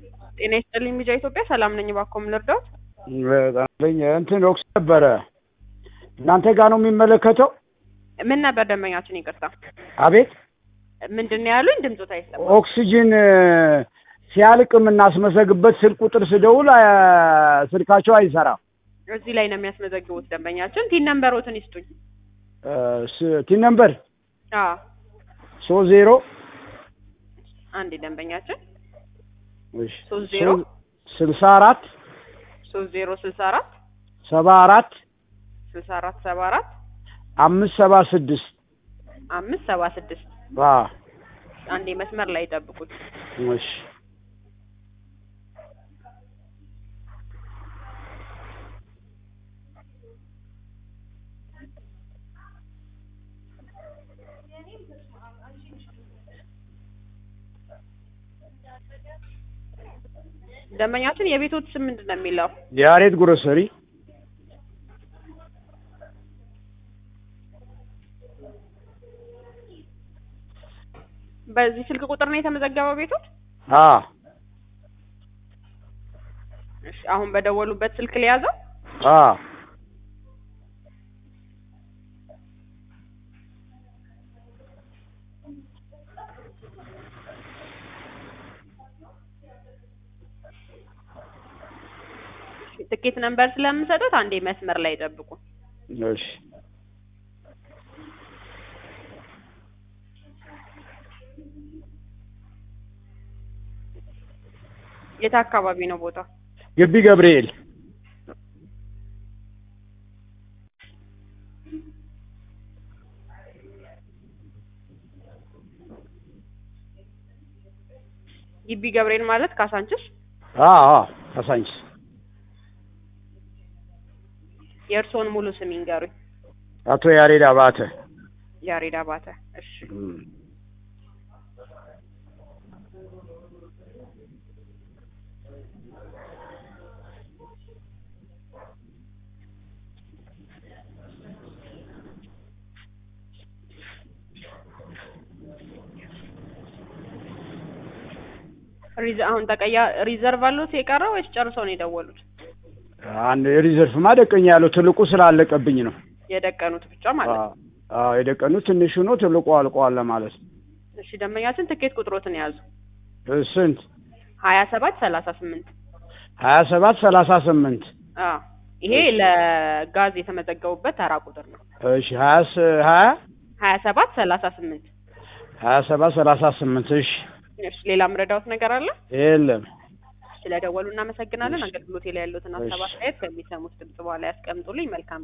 ጤና ይስጥልኝ ሚዲያ ኢትዮጵያ ሰላም ነኝ። እባክዎ ምን ልርዳዎት? በጣም ለኝ እንትን ኦክስ ነበረ እናንተ ጋር ነው የሚመለከተው? ምን ነበር ደንበኛችን? ይቅርታ አቤት ምንድን ነው ያሉኝ? ድምፆት አይሰማም። ኦክሲጅን ሲያልቅ የምናስመዘግበት ስልክ ቁጥር ስደውል አ- ስልካቸው አይሰራም። እዚህ ላይ ነው የሚያስመዘግቡት ደንበኛችን። ቲን ነምበሮትን ይስጡኝ። እ፣ ስ- ቲን ነምበር አዎ ሶስት ዜሮ አንዴ ደንበኛችን እሺ፣ ሶስት ዜሮ ስልሳ አራት ሶስት ዜሮ ስልሳ አራት ሰባ አራት ስልሳ አራት ሰባ አራት አምስት ሰባ ስድስት አምስት ሰባ ስድስት አዎ አንዴ መስመር ላይ ጠብቁት። እሺ ደንበኛችን የቤቶት ስም ምንድን ነው የሚለው? የያሬድ ግሮሰሪ በዚህ ስልክ ቁጥር ነው የተመዘገበው ቤቶት? አዎ እሺ አሁን በደወሉበት ስልክ ሊያዘው? አዎ ትኬት ነምበር ስለምሰጡት አንዴ መስመር ላይ ጠብቁ። እሺ የት አካባቢ ነው ቦታው? ግቢ ገብርኤል ግቢ ገብርኤል ማለት ካሳንችስ? አዎ አዎ ካሳንችስ የእርስዎን ሙሉ ስም ይንገሩኝ። አቶ ያሬድ አባተ ያሬድ አባተ። እሺ እም። ሪዘ አሁን ተቀያ ሪዘርቭ አሉት የቀረው ወይስ ጨርሰው ነው የደወሉት? አንድ ሪዘርቭ ማደቀኛ ያለው ትልቁ ስላለቀብኝ ነው። የደቀኑት ብቻ ማለት ነው። አዎ አዎ፣ የደቀኑት ትንሹ ነው፣ ትልቁ አልቋል ለማለት ነው። እሺ ደንበኛችን ትኬት ቁጥሮትን የያዙ እ፣ ስንት? ሀያ ሰባት ሰላሳ ስምንት ሀያ ሰባት ሰላሳ ስምንት አዎ ይሄ ለጋዝ የተመዘገቡበት ተራ ቁጥር ነው። እሺ ሀያ ስ- ሀያ ሀያ ሰባት ሰላሳ ስምንት ሀያ ሰባት ሰላሳ ስምንት እሺ እሺ ሌላ ምረዳውት ነገር አለ? የለም ስለደወሉ እናመሰግናለን። አገልግሎቴ ላይ ያሉትን ሀሳብ እሺ። አስተያየት ከሚሰሙት ድምጽ በኋላ ያስቀምጡልኝ። መልካም